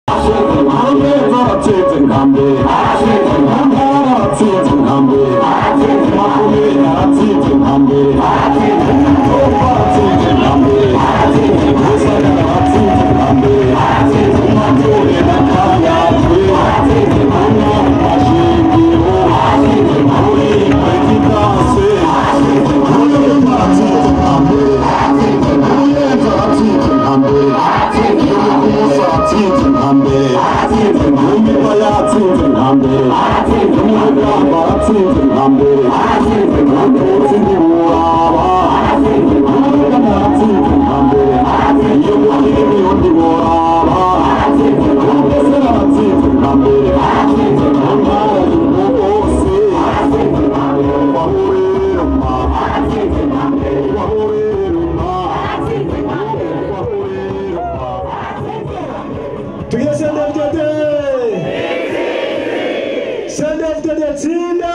Tugire CNDD-FDD! CNDD-FDD tsinda!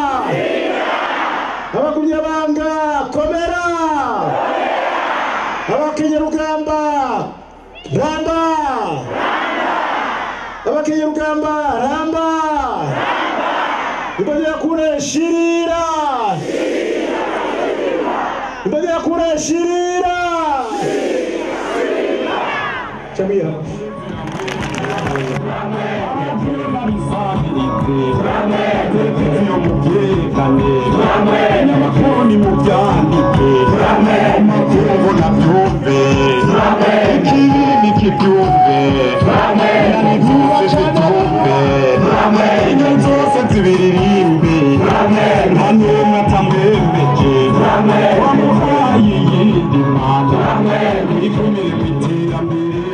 Abakumyabanga komera! Abakenyerugamba ramba! Abakenyerugamba ramba! Imbonera kure shirira! Imbonera kure shirira! Chamia. televiziyo mubyerekane amakuru ni mubyandike amatungo nabyumve ikibi kibyumve nanivuze zibyumve inka zose zibiririmbe nta n'umwe atamwemeje wamuhaye iyindi mana ikumire mu iterambere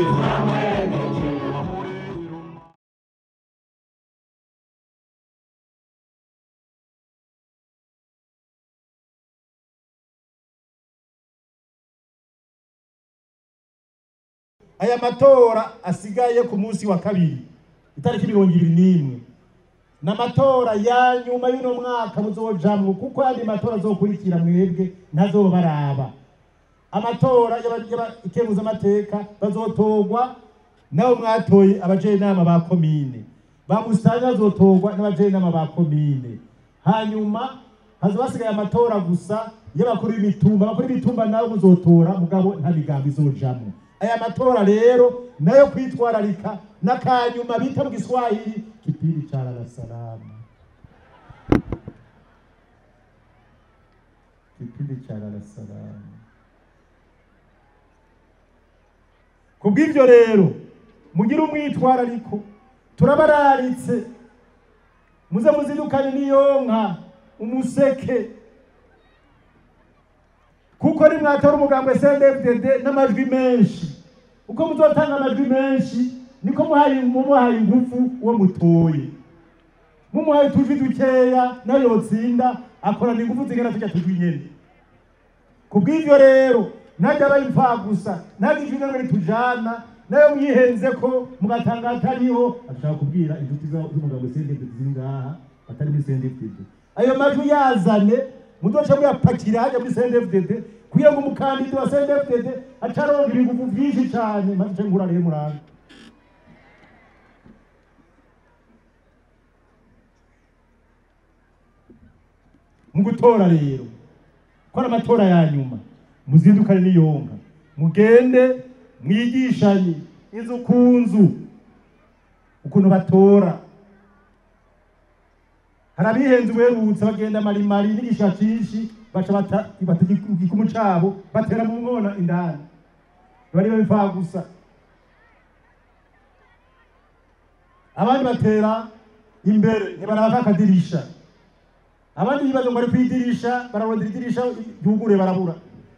aya matora asigaye ku munsi wa kabiri itariki mirongo ibiri n'imwe ni amatora ya nyuma y'uno mwaka muzojamwo kuko ayandi matora azokurikira mwebwe ntazoba baraba amatora y'abakemuzamateka bazotorwa nabo mwatoye abajenama ba komine ba musitani bazotorwa n'abajenama ba komine hanyuma haza basigaye amatora gusa y'abakuru b'imitumba abakuru b'imitumba nabo muzotora mugabo nta migambi izojamwo aya matora rero nayo kwitwararika n'akanyuma bita mu giswahili kipindi cha lala salama kipindi cha lala salama kubw'ivyo rero mugire umwitwarariko turabararitse muze muzidukane n'iyonka umuseke kuko nimwatora umugambo SNDFDD n'amajwi menshi uko muzotanga amajwi menshi niko muhaye mumuhaye ingufu uwo mutoye mumuhaye utujwi dukeya nayo yotsinda akorana ingufu zingana tujya tujwi nyene kubw'ivyo rero ntajya aba imfagusa ntajya ijwi namwe ritujana nayo mwihenze ko mugatanga atariho ashaka kubwira inshuti za- z'umugabo SNDFDD ziri ngaha atari muri SNDFDD ayo majwi yazane muzoca muyapakira hajya muri CNDD-FDD kugira ngo umukandida wa CNDD-FDD acaronka ibigugu vyinshi cane maze ico ngura rero muranga mu gutora rero ko ari amatora ya nyuma muzindukane n'iyonka mugende mwigishanye inzu ku nzu ukuntu batora hari abihenze uwerutse bagenda marimari n'igisha cinshi baca bata bata igikumu cabo batera mu nkona indani bari babipfa gusa abandi batera imbere ntibaraba kakadirisha abandi bibaza ngo bari kwidirisha bararondera idirisha ryugure barabura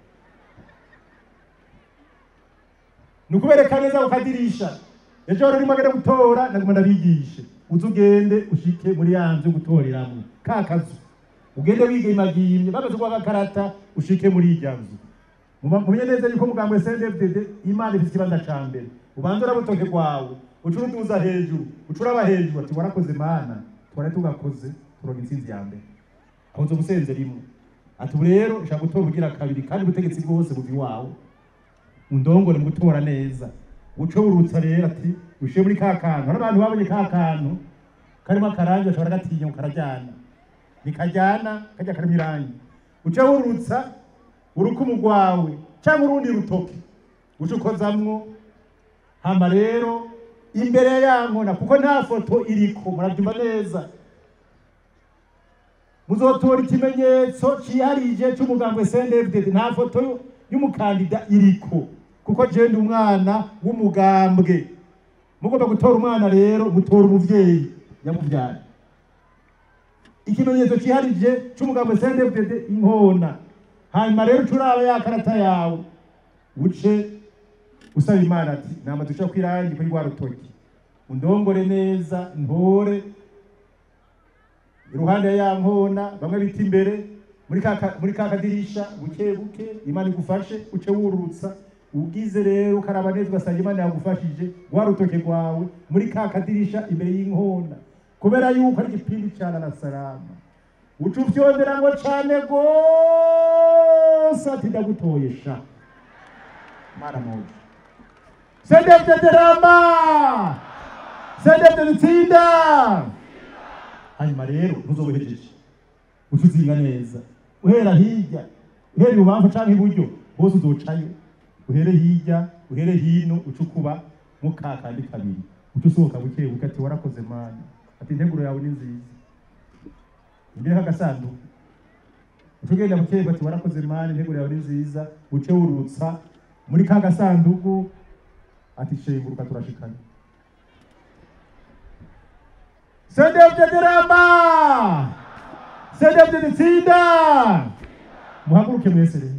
ni ukubereka neza ku kadirisha ejo rero urimo agenda gutora naguma ndabigishe uze ugende ushike muri ya nzu gutoreramwo ka kazu ugende wigimagimye bamaze kuguha agakarata ushike muri irya nzu Muba- mumenye neza yuko mugambo wa SNDFDD imana ifite ikibanza ca mbere ubanza urabutoke rwawe uca uruduza hejuru uca uraba hejuru ati warakoze mana twari tugakoze turonka intsinzi ya mbere aho nzo gusenze rimwe ati ubu rero nshaka gutora ubugira kabiri kandi ubutegetsi bwose buva iwawe undongore mu gutora neza uco urutsa rero ati ushiye muri ka kantu hari abantu babonye ka kantu karimo akarangi bashobora gatinya ngo karajyana ntikajyana kajya karimo irangi uca wurutsa urukumu rwawe cyangwa urundi rutoki uca ukozamwo hama rero imbere ya ya nkona kuko nta foto iriko murabyumva neza muzotora ikimenyetso ciharije c'umugambwe CNDD nta foto y'umukandida iriko kuko je ndi umwana w'umugambwe mugomba gutora umwana rero mutora umuvyeyi yamuvyara ikimenyetso ciharije c'umugambwe CNDD inkona hanyuma rero curaba ya karata yawe uce usaba imana ati nama duca kwirangi kuri rwa rutoki undongore neza ntore iruhande ya ya nkona bamwe bita imbere muri ka muri ka kadirisha buke buke imana igufashe uce wurutsa ugize rero ukaraba neza ugasanga imana yagufashije rwa rutoke rwawe muri ka kadirisha imbere y'inkona kubera yuko ari igipindi cyane na salama uca ufyondera ngo cane gose ati ndagutoye sha mara moja sendevyeteramba sendevyeritsinda hanyuma rero ntuzobuhejeje uca uzinga neza uhera hirya uhera ibubamfu canke iburyo hose uzocayo uhere hirya uhere hino uca ukuba mu ka kandi kabiri uca usohoka buke buke ati warakoze mani ati integuro yawe ni nziza imbere k'agasanduku uca ugenda buke buke ati warakoze mani integuro yawe ni nziza uce wurutsa muri ka gasanduku ati shenguruka turashikana sedevyeteramba sedevyeritsinda muhaguruke mwese rero